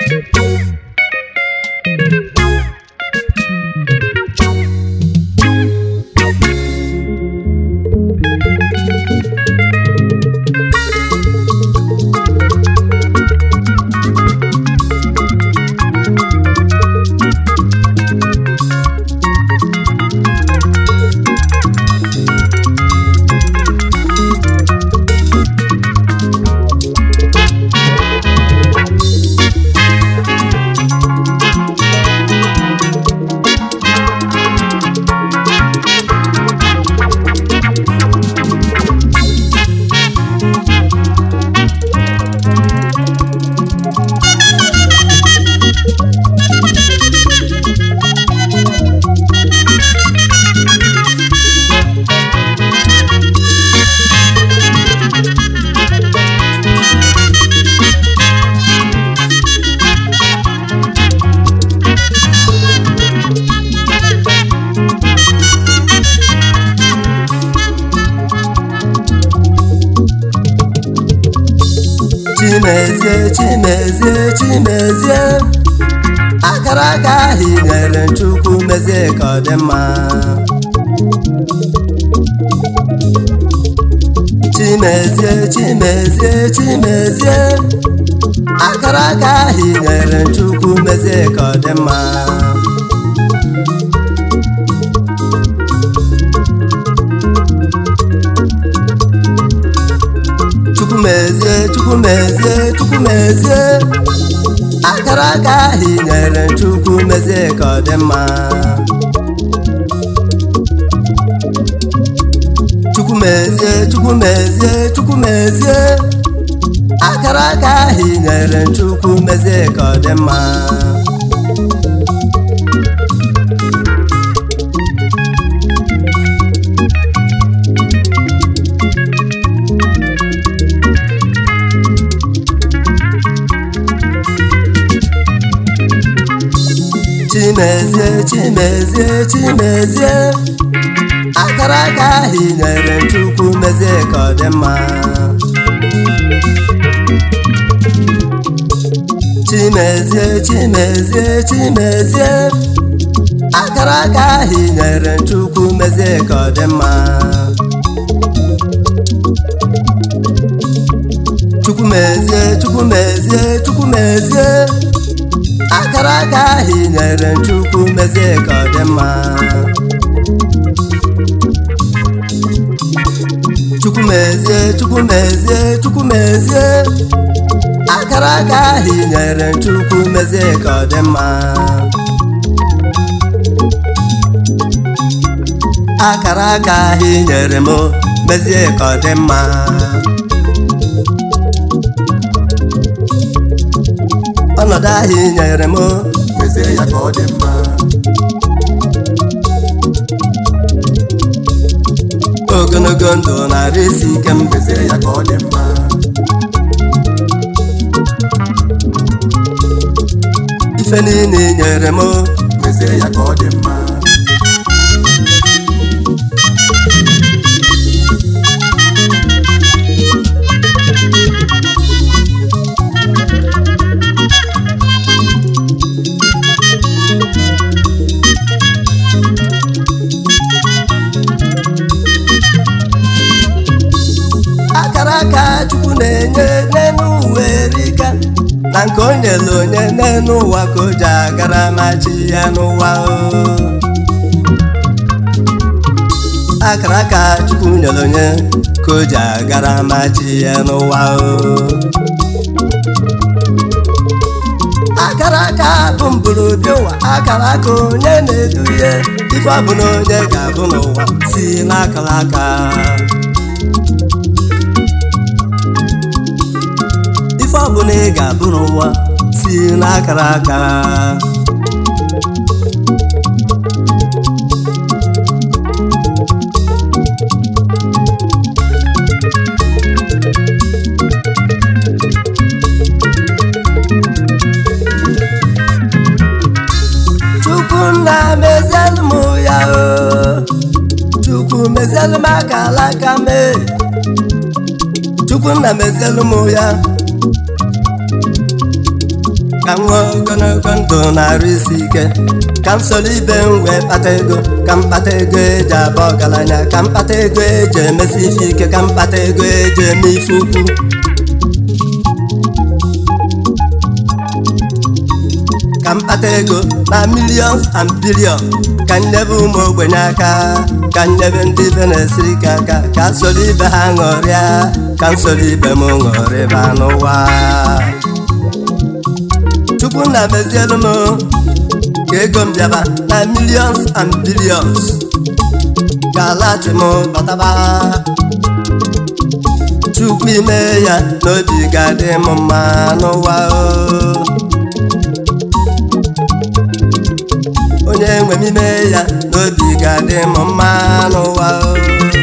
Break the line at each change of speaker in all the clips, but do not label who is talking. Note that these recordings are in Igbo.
chimezie chimezie chimezie akara aka ahụ i nyere chukwu mezie ka ọ dị mma chimezie chimezie chimezie akara aka ahụ i nyere chukwu mezie ka ọ dị mma chukwumezie chukwumezie chukwumezie akara aka ahụ i nyere chukwu mezie ka ọ dị mma chukwumezie chukwumezie chukwumezie akara aka ahụ i nyere chukwu mezie ka ọ dị mma chimezie chimezie chimezie akara aka ahụ i nyere chukwu mezie ka ọ dị mma chimezie chimezie chimezie akara aka ahụ i nyere chukwu mezie ka ọ dị mma chukwumezie chukwumezie chukwumezie akara aka ahụ i nyere chukwu mezie ka ọ dị mma chukwumezie chukwumezie chukwumezie akara aka ahụ i nyere chukwu mezie ka ọ dị mma akara aka ahụ i nyere m mezie ka ọ dị mma ọnọdụ ahụ i nyere m
mezie ya ka ọ dị mma
ogologo ndụ narị isi ike m
mezie ya ka ọ dị mma
ife niile i nyere m
mezie ya ka ọ dị mma
akara aka chukwu na-enye n'elu ụwa erika na nke o nyere onye n'elu ụwa ka o ji agara machi ya n'ụwa o akara aka chukwu nyere onye ka o ji agara machi ya n'ụwa o akara aka bụ mburubi ụwa akara aka onye na-edu ihe ife ọ bụ na onye ga-abụ n'ụwa si n'akara aka ife ọbụla ị ga-abụ n'ụwa si n'akara aka chukwu nna mezielu m ya o chukwu mezielu m aka alaka mee chukwu nna mezielu m ya ka m nwee ogologo ndụ na-arụ isi ike ka m soro ibe m wee kpata ego ka m kpata ego eji aba ọgaranya ka m kpata ego eji emesi ife ike ka m kpata ego eji eme ife ukwu ka m kpata ego na millions and billions ka m nyebe ụmụ ogbenye aka ka m nyebe ndị ibe na-esiri ike aka ka m soro ibe ha ṅụrịa ka m soro ibe m ṅụrịba n'ụwa chukwu na mezielu m ka ego m bịaba na millions and billions ka alachi m bataba chukwu ime ya n'obi ga-adị m mma n'ụwa o onye nwe m ime ya n'obi ga-adị m mma n'ụwa o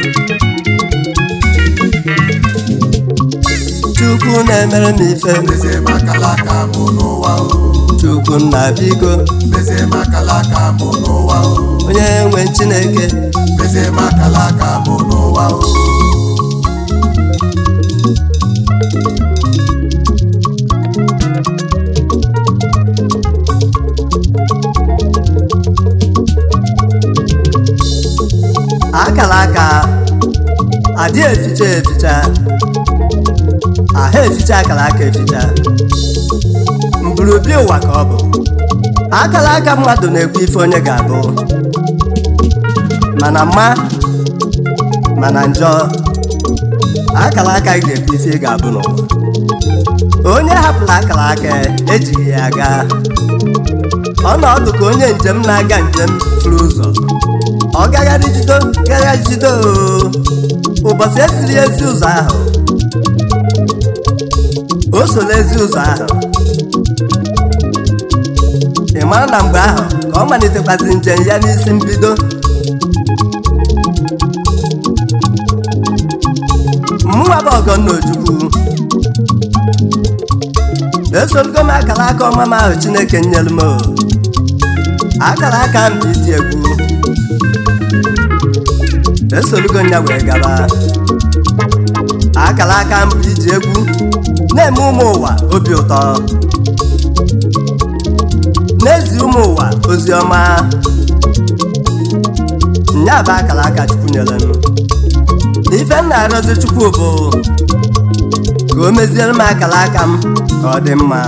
chukwu na-emere m ife
mezie m akala aka mụ n'ụwa o
chukwu nna biko
mezie m akala aka mụ n'ụwa o
onye nwe chineke
mezie m akala aka mụ n'ụwa o
akara aka adị eficha eficha ahụ eficha akara aka eficha mburubi ụwa ka ọ bụ akara aka mmadụ na-ekwu ife onye ga-abụ mana mma mana njọ akara aka gị ga-ekwu ife ị ga-abụ n'ụwa onye hapụrụ akara aka ejighị ya aga ọnọdụ ka onye njem na-aga njem furu ụzọ ọ gagharị jido gagharị jido oo. ụbọchị esiri ezi ụzọ ahụ o soro ezi ụzọ ahụ ị mara na mgbe ahụ ka ọ malitekwazị njem ya n'isi mbido mụnwa bụ ọgọnna ojukwu esorogo m akara aka ọma m ahụ chineke nyere m o. akara aka m bụ iti egwu esolugo nya wee gaba akara aka m bụ iji egwu na-eme ụmụ ụwa obi ụtọ n'ezi ụmụ ụwa ozi ọma nya bụ akara aka chukwu nyere m ife m na-arịọzi chukwu bụ ka o meziere m akara aka m ka ọ dị mma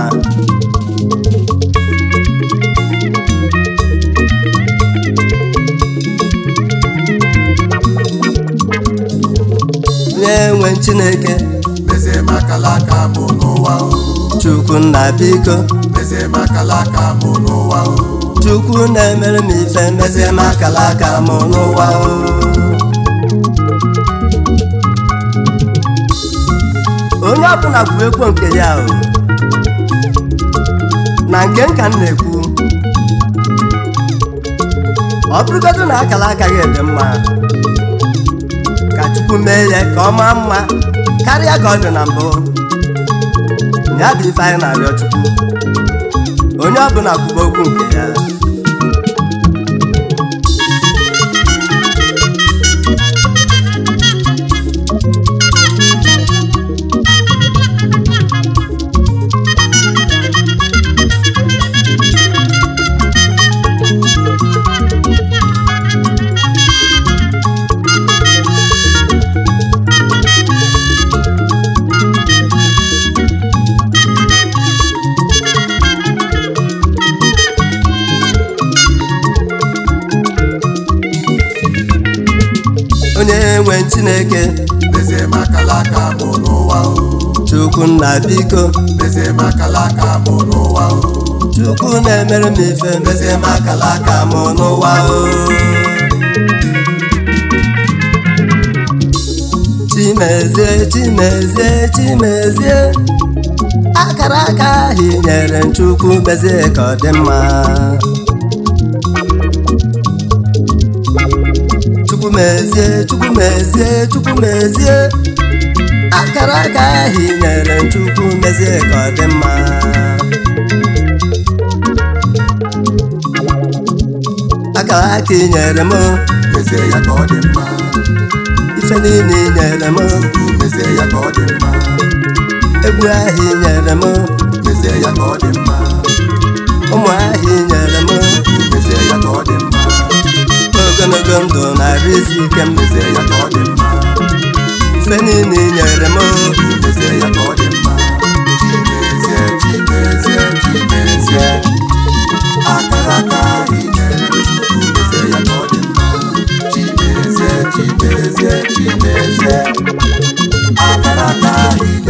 nye nwe chineke
mezie m akala aka mụ n'ụwa o
chukwu nna biko
mezie m akala aka mụ n'ụwa o
chukwu na-emere m ife mezie m akara aka m n'ụwa o onye ọbụla kwuru ekwo nke ya o na nke nka m na-ekwu ọ bụrụgodu na akara agaghị ede mma ka chukwu mee ya ka ọ maa mma karịa ka ọ dị na mbụ ya bụ ife anyị na-arịọ chukwu onye ọbụla kwuba okwu nke ya onye nwe chineke
mezie m akala aka mụ n'ụwa o
chukwu nna biko
mezie m akala aka mụ n'ụwa o
chukwu na-emere m ife mezie m akara aka m n'ụwa o chimezie chimezie chimezie akara aka ahụ i nyere m chukwu mezie ka ọ dị mma chukwu mezie chukwu mezie chukwu mezie akara aka ahụ i nyere m chukwu mezie ka ọ dị mma akara aka i nyere m
mezie ya ka ọ dị mma
ife niile i nyere m
Chukwu mezie ya ka ọ dị mma
egwu ahụ i nyere m
mezie ya ka ọ dị mma
ụmụ ahịa i nyere m
mezie ya ka ọ dị mma
ogologo ndụ na-arụ isi ike m
mezie ya ka ọ dị mma
ife niile i nyere m
mezie ya ka ọ dị mma chimezie chimezie chimezie akara aka ị nyere m mezie ya ka ọ dị mma chimezie chimezie chimezie akara aka ị nyere